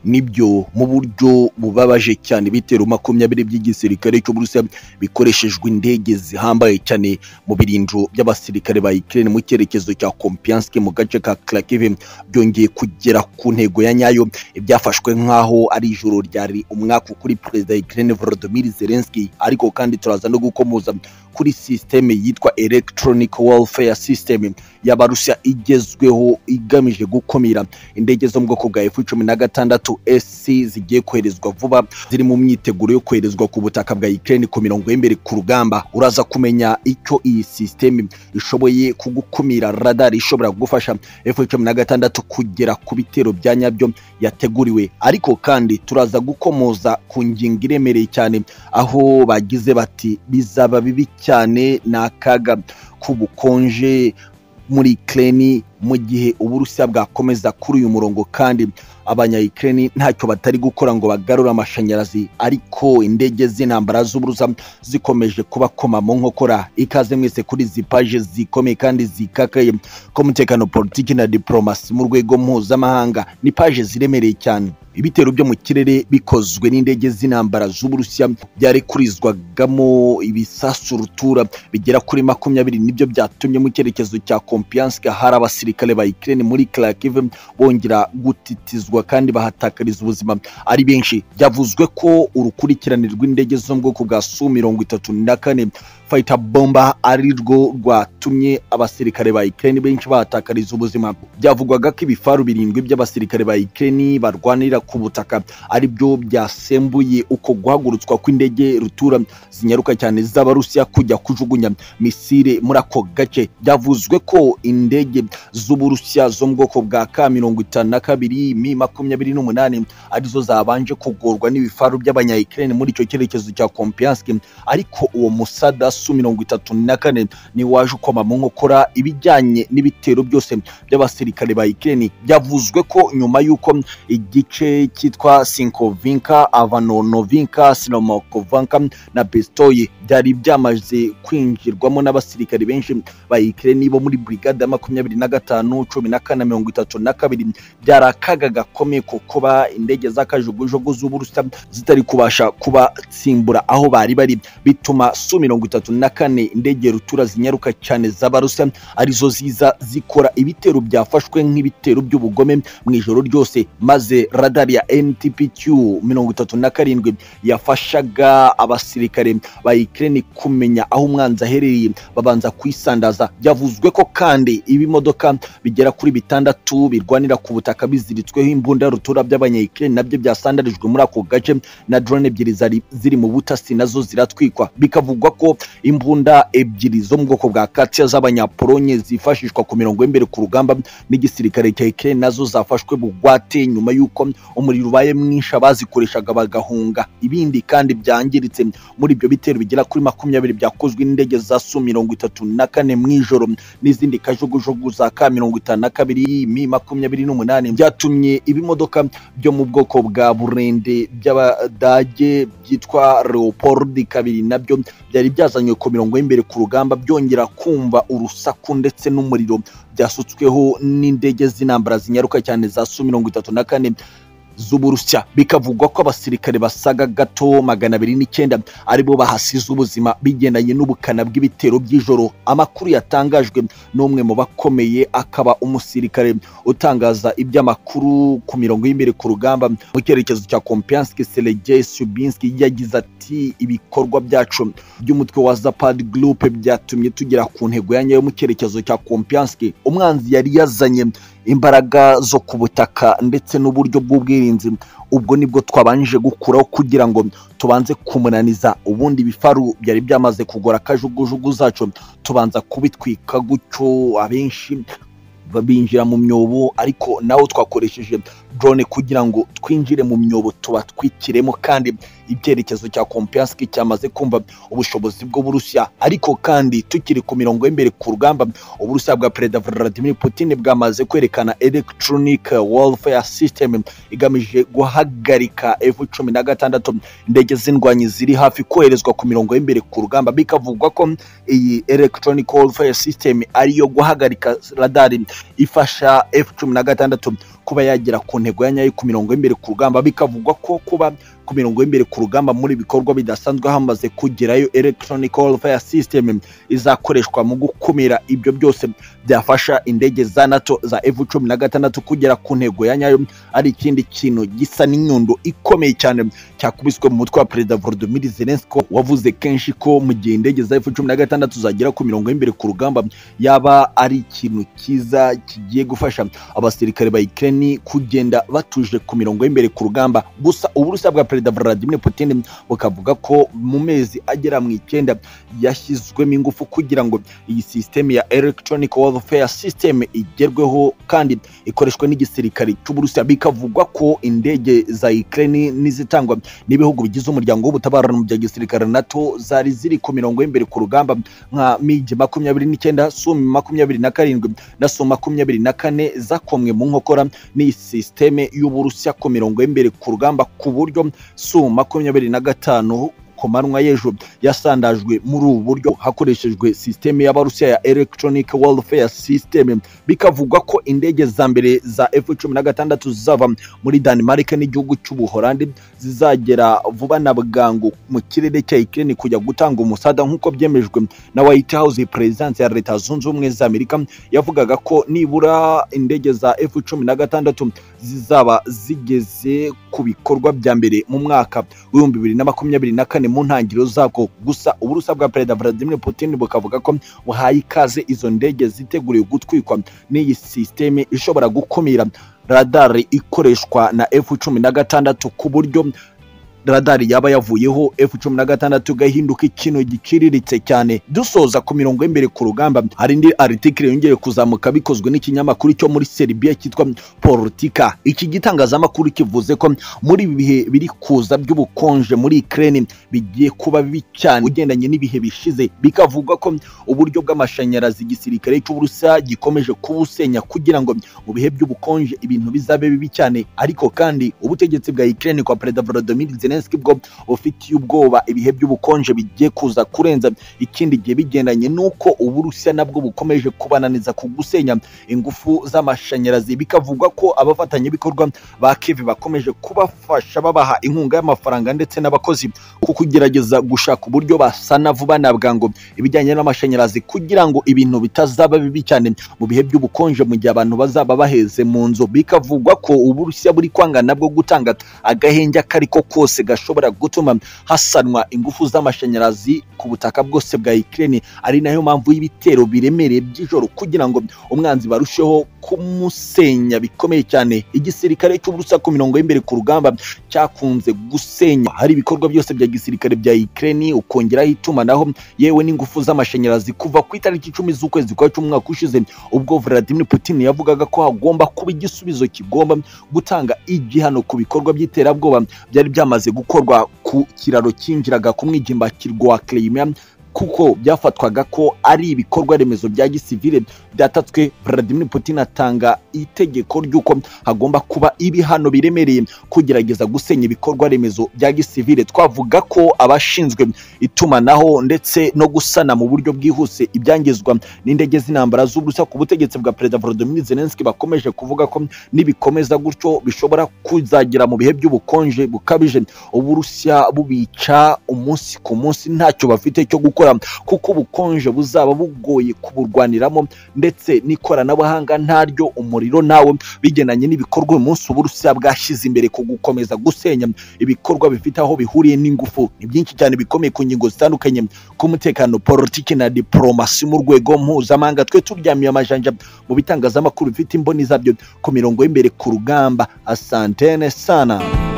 nibyo mu buryo bubabaje cyane ibitero makumyabiri by'igisirikare cy'uburusiya bikoreshejwe indege zihambaye cyane mu birindiro by'abasirikare ba Ukraine mu cyerekezo cya Kompianski mu gace ka Kharkiv byongeye kugera ku ntego ya nyayo byafashwe nk'aho ari ijoro ryari umwaka kuri perezida Ukraine Volodymyr Zelensky ariko kandi turaza no gukomoza kuri systeme yitwa electronic warfare system y'abarusiya igezweho igamije gukumira indege zo mu bwoko bwa F cumi na gatandatu SC zigiye koherezwa vuba ziri mu myiteguro yo koherezwa ku butaka bwa Ukraine ku mirongo y'imbere ku rugamba uraza kumenya icyo iyi systeme ishoboye kugukumira radar ishobora gufasha F cumi na gatandatu kugera ku bitero bya nyabyo yateguriwe ariko kandi turaza gukomoza ku ngingo iremereye cyane aho bagize bati bizaba bibi cyane ni akaga k'ubukonje muri Ukraine mu gihe uburusiya bwakomeza kuri uyu murongo kandi abanya Ukraine ntacyo batari gukora ngo bagarure amashanyarazi ariko indege z'intambara z'uburusiya zikomeje kubakoma mu nkokora ikaze mwese kuri izi paje zikomeye kandi zikakaye k'umutekano politiki na diplomasi mu rwego mpuzamahanga ni paje ziremereye cyane ibitero byo mu kirere bikozwe n'indege z'intambara z'uburusiya byarekurizwagamo ibisasu rutura bigera kuri makumyabiri nibyo byatumye mu cyerekezo cya kompiyanske hari abasirikare ba Ukraine muri Kharkiv bongera gutitizwa kandi bahatakariza ubuzima ari benshi byavuzwe ko urukurikirane rw'indege zo mu bwoko bwa su mirongo itatu na kane fayita bomba ari rwo rwatumye abasirikare ba Ukraine benshi bahatakariza ubuzima byavugwaga ko ibifaru birindwi by'abasirikare ba Ukraine barwanira ku butaka ari byo byasembuye uko guhagurutswa kw'indege rutura zinyaruka cyane z'abarusiya kujya kujugunya misile muri ako gace byavuzwe ko indege z'uburusiya zo mu bwoko bwa ka mirongo itanu na kabiri mi makumyabiri n'umunani arizo zabanje kugorwa n'ibifaru by'abanya Ukraine muri icyo cyerekezo cya Kompianski ariko uwo musada su mirongo itatu na kane ni waje ukoma mu nkokora ibijyanye n'ibitero byose by'abasirikare ba Ukraine byavuzwe ko nyuma y'uko igice cyitwa Sinkovinka Avanonovinka Sinomakovanka na Bestoye byari byamaze kwinjirwamo n'abasirikare benshi ba Ukraine bo muri brigade ya makumyabiri na gatanu cumi na kane mirongo itatu na kabiri byari akaga gakomeye ko kuba indege z'akajugujugu z'uburusiya zitari kubasha kubatsimbura aho bari bari bituma su mirongo itatu na kane indege rutura zinyaruka cyane z'abarusiya arizo ziza zikora ibitero byafashwe nk'ibitero by'ubugome mu ijoro ryose maze radar ya NTPQ mirongo itatu na karindwi yafashaga abasirikare ba Ukraine kumenya aho umwanzi aherereye babanza kuyisandaza byavuzwe ko kandi ibimodoka bigera kuri bitandatu birwanira ku butaka biziritsweho imbunda rutura by'abanya Ukraine nabyo byasandarijwe muri ako gace na drone ebyiri zari ziri mu butasi nazo ziratwikwa bikavugwa ko imbunda ebyiri zo mu bwoko bwa Katia z'abanyapolonye zifashishwa ku mirongo y'imbere ku rugamba n'igisirikare cya Ukraine nazo zafashwe bugwate nyuma y'uko umuriro ubaye mwinshi abazikoreshaga bagahunga ibindi kandi byangiritse muri ibyo bitero bigera kuri makumyabiri byakozwe n'indege za Su mirongo itatu na kane mu ijoro n'izindi kajugujugu za ka mirongo itanu na kabiri mi makumyabiri n'umunani byatumye ibimodoka byo mu bwoko bwa burende by'abadage byitwa Leopold kabiri nabyo byari byazanywe ku mirongo y'imbere ku rugamba byongera kumva urusaku ndetse n'umuriro byasutsweho n'indege z'intambara zinyaruka cyane za Su mirongo itatu na kane z'uburusiya bikavugwa ko abasirikare basaga gato magana abiri n'icyenda aribo bahasize ubuzima bigendanye n'ubukana bw'ibitero by'ijoro amakuru yatangajwe n'umwe mu bakomeye akaba umusirikare utangaza iby'amakuru ku mirongo y'imbere ku rugamba mu cyerekezo cya kompianski sergei subinski yagize ati ibikorwa byacu by'umutwe wa zapad group byatumye tugera ku ntego ya nyayo mu cyerekezo cya kompianski umwanzi yari yazanye imbaraga zo ku butaka ndetse n'uburyo bw'ubwirinzi ubwo nibwo twabanje gukuraho kugira ngo tubanze kumunaniza ubundi bifaru byari byamaze kugora akajugujugu zacu tubanza kubitwika gutyo abenshi babinjira mu myobo ariko nawo twakoresheje drone kugira ngo twinjire mu myobo tubatwikiremo kandi ibyerekezo cya Kompianski cyamaze kumva ubushobozi bw'Uburusiya ariko kandi tukiri ku mirongo y'imbere ku rugamba Uburusiya bwa Perezida Vladimir Putin bwamaze kwerekana electronic warfare system igamije guhagarika F16 indege z'indwanyi ziri hafi koherezwa ku mirongo y'imbere ku rugamba bikavugwa ko iyi electronic warfare system ariyo guhagarika radari ifasha F16 kuba yagera ku ntego ya nyayo ku mirongo y'imbere ku rugamba bikavugwa ko kuba ku mirongo y'imbere ku rugamba muri bikorwa bidasanzwe hamaze kugerayo electronic warfare system izakoreshwa mu gukumira ibyo byose byafasha indege za NATO za F16 kugera ku ntego ya nyayo ari ikindi kintu gisa n'inyundo ikomeye cyane cyakubiswe mu mutwe wa perezida Volodymyr Zelensky wavuze kenshi ko mu gihe indege za F16 zagera ku mirongo y'imbere ku rugamba yaba ari ikintu cyiza kigiye gufasha abasirikare ba Ukraine kugenda batuje ku mirongo y'imbere ku rugamba gusa uburusiya bwa perezida Vladimir Putin bukavuga ko mu mezi agera mu icyenda yashyizwemo ingufu kugira ngo iyi system ya electronic warfare system igerweho kandi ikoreshwe n'igisirikare cy'uburusiya bikavugwa ko indege za Ukraine n'izitangwa n'ibihugu bigize umuryango w'ubutabarano bya gisirikare NATO zari ziri ku mirongo y'imbere ku rugamba nka MiG makumyabiri n'icyenda Sumi makumyabiri na karindwi na Su makumyabiri na kane zakomwe mu nkokora n'iyi sisiteme y'uburusiya ku mirongo y'imbere ku rugamba ku buryo Su makumyabiri na gatanu ku manywa y'ejo yasandajwe muri ubu buryo hakoreshejwe sisiteme y'abarusiya ya electronic warfare system bikavugwa ko indege za mbere za F16 zizava muri Denmark n'igihugu cy'Ubuholandi zizagera vuba na bwangu mu kirere cya Ukraine kujya gutanga umusada nk'uko byemejwe na White House Presidence ya Leta Zunze Ubumwe za Amerika yavugaga ko nibura indege za F16 zizaba zigeze ku bikorwa bya mbere mu mwaka w'ibihumbi bibiri na makumyabiri na kane mu ntangiriro zabwo gusa uburusa bwa perezida Vladimir Putin bukavuga ko buhaye ikaze izo ndege ziteguriwe gutwikwa n'iyi sisiteme ishobora gukumira radari ikoreshwa na F16 ku buryo radari yaba yavuyeho F16 igahinduka ikintu giciriritse cyane dusoza ku mirongo y'imbere ku rugamba hari indi article yongeye kuzamuka bikozwe n'ikinyamakuru cyo muri Serbia cyitwa Politika iki gitangazamakuru kivuze ko muri ibi bihe biri kuza by'ubukonje muri Ukraine bigiye kuba bibi cyane ugendanye n'ibihe bishize bikavuga ko uburyo bw'amashanyarazi igisirikare cy'Uburusiya gikomeje kubusenya kugira ngo mu bihe by'ubukonje ibintu bizabe bibi cyane ariko kandi ubutegetsi bwa Ukraine kwa Perezida Volodymyr Zelensky Zelensky bwo bufitiye ubwoba ibihe by'ubukonje bigiye kuza kurenza ikindi gihe bigendanye n'uko Uburusiya nabwo bukomeje kubananiza ku gusenya ingufu z'amashanyarazi bikavugwa ko abafatanyabikorwa ba Kiev bakomeje kubafasha babaha inkunga y'amafaranga ndetse n'abakozi ku kugerageza gushaka uburyo basana vuba na bwangu ibijyanye n'amashanyarazi kugira ngo ibintu bitazaba bibi cyane mu bihe by'ubukonje mu gihe abantu bazaba baheze mu nzu bikavugwa ko Uburusiya buri kwanga nabwo gutanga agahenge akariko kose gashobora gutuma hasanwa ingufu z'amashanyarazi ku butaka bwose bwa Ukraine ari nayo mpamvu y'ibitero biremereye by'ijoro kugira ngo umwanzi barusheho kumusenya bikomeye cyane igisirikare cy'uburusa ku mirongo y'imbere ku rugamba cyakunze gusenya hari ibikorwa byose bya gisirikare bya Ukraine ukongeraho itumanaho yewe n'ingufu z'amashanyarazi kuva ku itariki icumi z'ukwezi kwa cumi umwaka ushize ubwo Vladimir Putin yavugaga ko hagomba kuba igisubizo kigomba gutanga igihano ku bikorwa by'iterabwoba byari byamaze byamaze gukorwa ku kiraro cyinjiraga ku mwigimbakirwa wa Crimea kuko byafatwaga ko ari ibikorwa remezo bya gisivile byatatswe Vladimir Putin atanga itegeko ry'uko hagomba kuba ibihano biremereye kugerageza gusenya ibikorwa remezo bya gisivile twavuga ko abashinzwe itumanaho ndetse no gusana mu buryo bwihuse ibyangizwa n'indege z'intambara z'ubusa ku butegetsi bwa Perezida Volodymyr Zelensky bakomeje kuvuga ko nibikomeza gutyo bishobora kuzagera mu bihe by'ubukonje bukabije uburusiya bubica umunsi ku munsi ntacyo bafite cyo gukora kuko ubukonje buzaba bugoye kuburwaniramo ndetse n'ikoranabuhanga ntaryo umuriro nawe bigendanye n'ibikorwa uyu munsi uburusiya bwashyize imbere ku gukomeza gusenya ibikorwa bifite aho bihuriye n'ingufu ni byinshi cyane bikomeye ku ngingo zitandukanye k'umutekano politiki na diporomasi mu rwego mpuzamahanga twe turyamiye amajanja mu bitangazamakuru bifite imboni zabyo ku mirongo y'imbere ku rugamba asantene sana